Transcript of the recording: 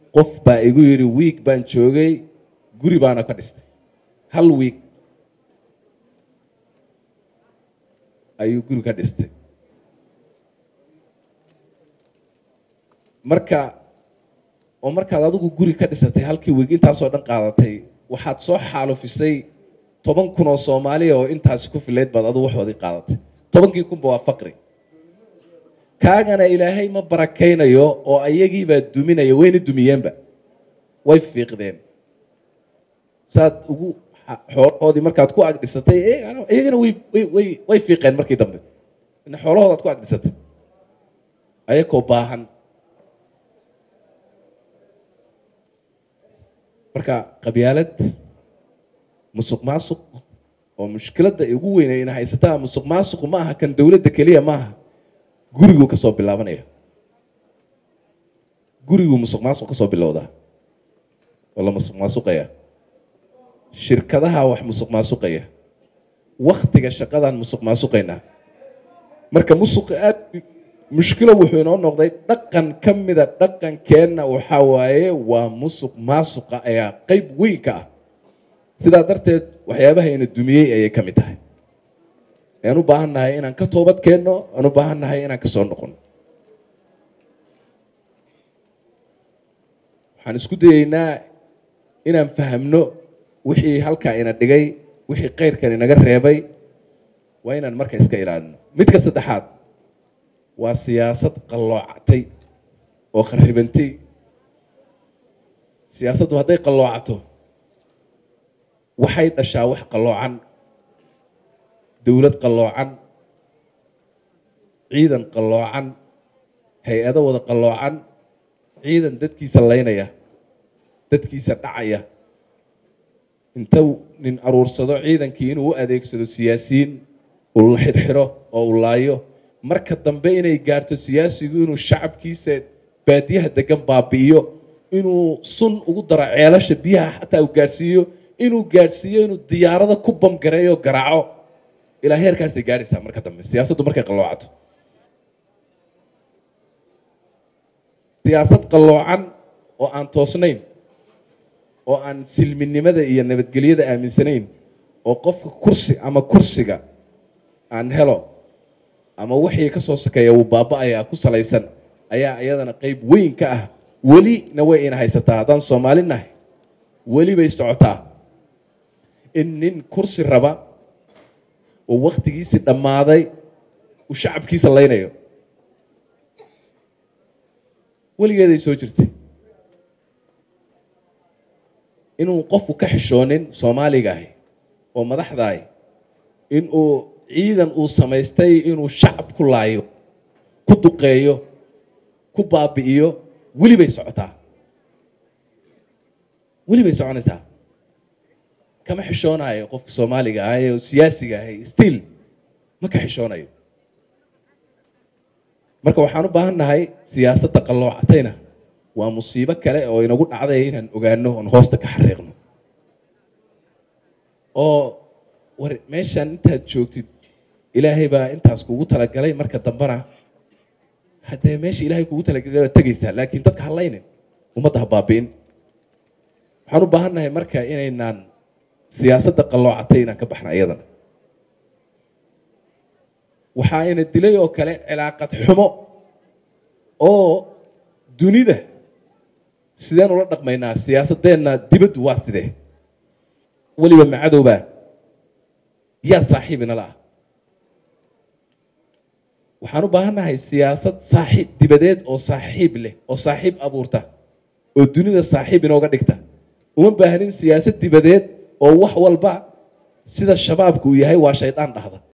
qof baa igu yidhi wiig baan joogay guri baana ka dhistay hal wiig ayuu guri ka dhistay marka oo markaad adigu guri ka dhisatay halkii wiig intaasoo dhan qaadatay waxaad soo xaalufisay toban kun oo soomaaliya oo intaasi ku filayd baad adigu waxoodii qaadatay tobankii kunba waa faqri kaagana ilaahay ma barakaynayo oo ayagiibaa duminaya wayna dumiyeenba way fiiqdeen saad ugu xoolahoodii markaad ku agdhisatay iyagana way way fiiqeen markii dambe xoolahoodaad ku agdhisatay ayakoo baahan marka qabyaalad musuq maasuq oo mushkiladda ugu weynayna haysataa musuq maasuqu ma aha kan dowladda keliya maaha guriguu kasoo bilaabanaya guriguu musuq maasuq kasoo bilowdaa oo la musuq maasuqaya shirkadaha wax musuq maasuqaya waktiga shaqadaan musuq maasuqaynaa marka musuqa aad mushkilo wuxuu inoo noqday dhaqan ka mida dhaqankeenna waxaa waaye waa musuq maasuqa ayaa qeyb weyn ka ah sidaa darteed waxyaabahayna dumiyey ayay ka mid tahay aan u baahan nahay inaan ka toobad keenno aan u baahan nahay inaan kasoo noqono waxaan isku dayeynaa inaan fahamno wixii halkaa ina dhigay wixii keyrkan inaga reebay waa inaan marka iska ilaalino midka saddexaad waa siyaasad qalloocatay oo kharibantay siyaasaddu hadday qalloocato waxay dhashaa wax qalloocan dowlad qalloocan ciidan qalloocan hay-ado wada qalloocan ciidan dadkiisa laynaya dadkiisa dhacaya inta nin aruursado ciidankii inuu u adeegsado siyaasiyiin uu la xidhxidho oo uu laayo marka dambe inay gaarto siyaasigu inuu shacabkiisa baadiyaha degan baabi'iyo inuu sun ugu daro ceelasha biyaha xataa uu gaadhsiiyo inuu gaadhsiiyo inuu diyaarada ku bamgareeyo garaaco ilaa heerkaasay gaadhaysaa marka dambe siyaasaddu markay qalloocato siyaasad qalloocan oo aan toosnayn oo aan silminimada iyo nabadgelyada aaminsanayn oo qofka kursi ama kursiga aan helo ama wixii ka soo sokeeya wuu baaba-ayaa ku salaysan ayaa iyadana qeyb weyn ka ah welina way ina haysataa haddaan soomaali nahay weli bay socotaa in nin kursi raba oo waktigiisii dhammaaday uu shacabkiisa laynayo weligeeday soo jirtay inuu qofku ka xishoonin soomaaliga ahi oo madaxdaahi inuu ciidan uu samaystay inuu shacab ku laayo ku duqeeyo ku baabi'iyo weli bay socotaa weli bay soconaysaa kama xishoonayo qofka soomaaliga ah ee siyaasiga ahay still ma ka xishoonayo marka waxaan u baahan nahay siyaasadda qalloocatayna waa musiibo kale oo inagu dhacday inaan ogaano oon hoosta ka xariiqno oo war meeshaan intaad joogtid ilaahay baa intaas kugu talagalay marka dambena haddee meesha ilahay kugu talagalay baad tegaysaa laakiin dadka halaynin ummadda ha baabi'in waxaan u baahan nahay marka inaynaan siyaasadda qalloocatay inaan ka baxna iyadana waxaa ina dilay oo kale cilaaqad xumo oo dunida sideen ula dhaqmaynaa siyaasadeenna dibaddu waa sidee weliba macadowbaa yaa saaxiibinala ah waxaan u baahan nahay siyaasad saaxiib dibadeed oo saaxiib leh oo saaxiib abuurta oo dunida saaxiib inooga dhigta uma baahnin siyaasad dibadeed oo wax walba sida shabaabku uu yahay waa shaydaan dhahda